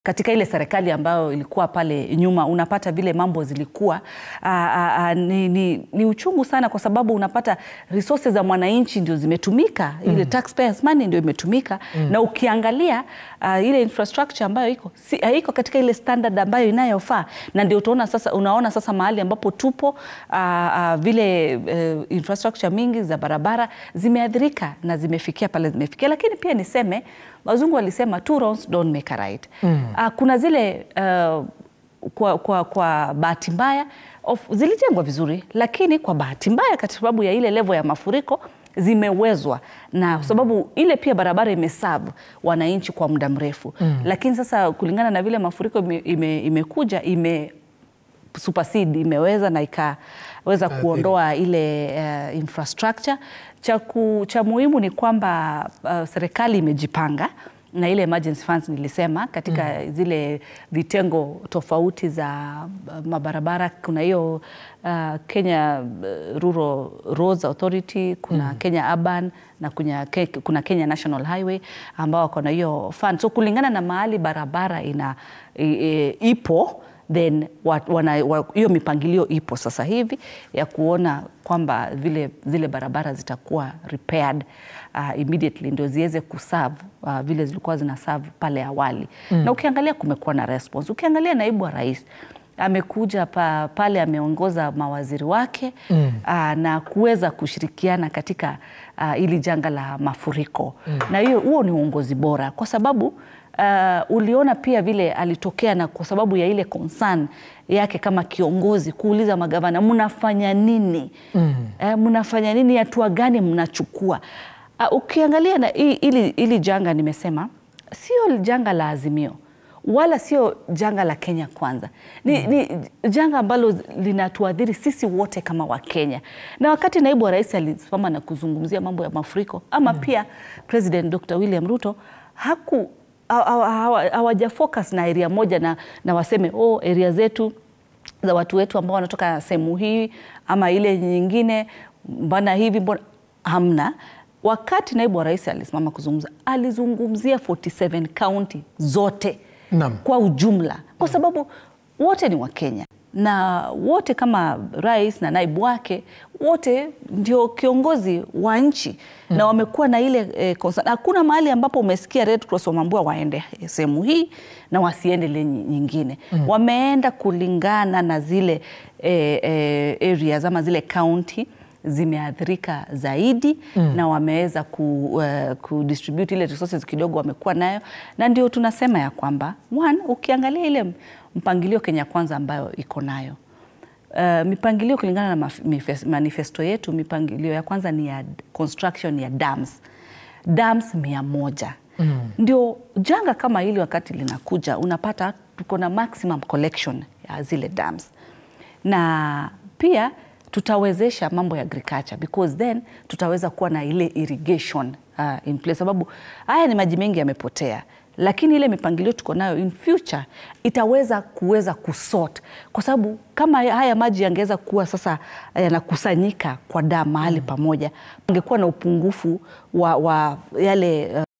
katika ile serikali ambayo ilikuwa pale nyuma, unapata vile mambo zilikuwa aa, aa, ni, ni, ni uchungu sana, kwa sababu unapata resources za mwananchi ndio zimetumika mm. ile taxpayers money ndio imetumika mm. na ukiangalia uh, ile infrastructure ambayo iko si, haiko katika ile standard ambayo inayofaa, na ndio utaona sasa, unaona sasa mahali ambapo tupo uh, uh, vile uh, infrastructure mingi za barabara zimeathirika na zimefikia pale zimefikia, lakini pia niseme wazungu walisema two wrongs don't make a right. Mm. Uh, kuna zile uh, kwa, kwa, kwa bahati mbaya zilijengwa vizuri, lakini kwa bahati mbaya kwa sababu ya ile level ya mafuriko zimewezwa na kwa sababu ile pia barabara imesabu wananchi kwa muda mrefu mm. Lakini sasa kulingana na vile mafuriko ime, imekuja ime supersede imeweza na ikaweza kuondoa ile uh, infrastructure. Cha, ku, cha muhimu ni kwamba uh, serikali imejipanga na ile emergency funds nilisema katika mm. zile vitengo tofauti za mabarabara. Kuna hiyo uh, Kenya Rural Roads Authority, kuna mm. Kenya Urban na kuna, kuna Kenya National Highway ambao wako na hiyo fund. So kulingana na mahali barabara ina e, e, ipo then hiyo mipangilio ipo sasa hivi ya kuona kwamba vile zile barabara zitakuwa repaired uh, immediately ndio ziweze kuserve uh, vile zilikuwa zina serve pale awali mm. Na ukiangalia kumekuwa na response. Ukiangalia naibu wa rais amekuja pa, pale ameongoza mawaziri wake mm. uh, na kuweza kushirikiana katika uh, ili janga la mafuriko mm. Na hiyo huo ni uongozi bora kwa sababu Uh, uliona pia vile alitokea na kwa sababu ya ile concern yake kama kiongozi kuuliza magavana mnafanya nini? mm. Uh, mnafanya nini, hatua gani mnachukua? Uh, ukiangalia na ili, ili janga nimesema sio janga la Azimio wala sio janga la Kenya Kwanza ni, mm. ni janga ambalo linatuadhiri sisi wote kama Wakenya, na wakati naibu wa rais alisimama na kuzungumzia mambo ya mafuriko ama mm. pia President Dr. William Ruto haku hawaja focus na area moja na, na waseme oh, area zetu za watu wetu ambao wanatoka sehemu hii ama ile nyingine, mbona hivi mbona hamna. Wakati naibu wa rais alisimama kuzungumza, alizungumzia 47 county zote Nam. kwa ujumla, kwa sababu wote ni Wakenya na wote kama rais na naibu wake wote ndio kiongozi wa nchi mm. na wamekuwa na ile eh, hakuna mahali ambapo umesikia Red Cross wameambiwa waende sehemu hii na wasiende ile nyingine mm. wameenda kulingana na zile eh, eh, areas ama zile county zimeathirika zaidi mm. na wameweza ku, uh, kudistribute ile resources kidogo wamekuwa nayo, na ndio tunasema ya kwamba one, ukiangalia ile mpangilio Kenya Kwanza ambayo iko nayo uh, mipangilio kulingana na manifesto yetu, mipangilio ya kwanza ni ya construction ya dams dams mia moja mm. ndio janga kama hili wakati linakuja unapata tuko na maximum collection ya zile dams na pia tutawezesha mambo ya agriculture because then tutaweza kuwa na ile irrigation uh, in place, sababu haya ni maji mengi yamepotea, lakini ile mipangilio tuko nayo in future itaweza kuweza kusort, kwa sababu kama haya maji yangeweza kuwa sasa yanakusanyika kwa damu mahali pamoja, angekuwa na upungufu wa, wa yale uh,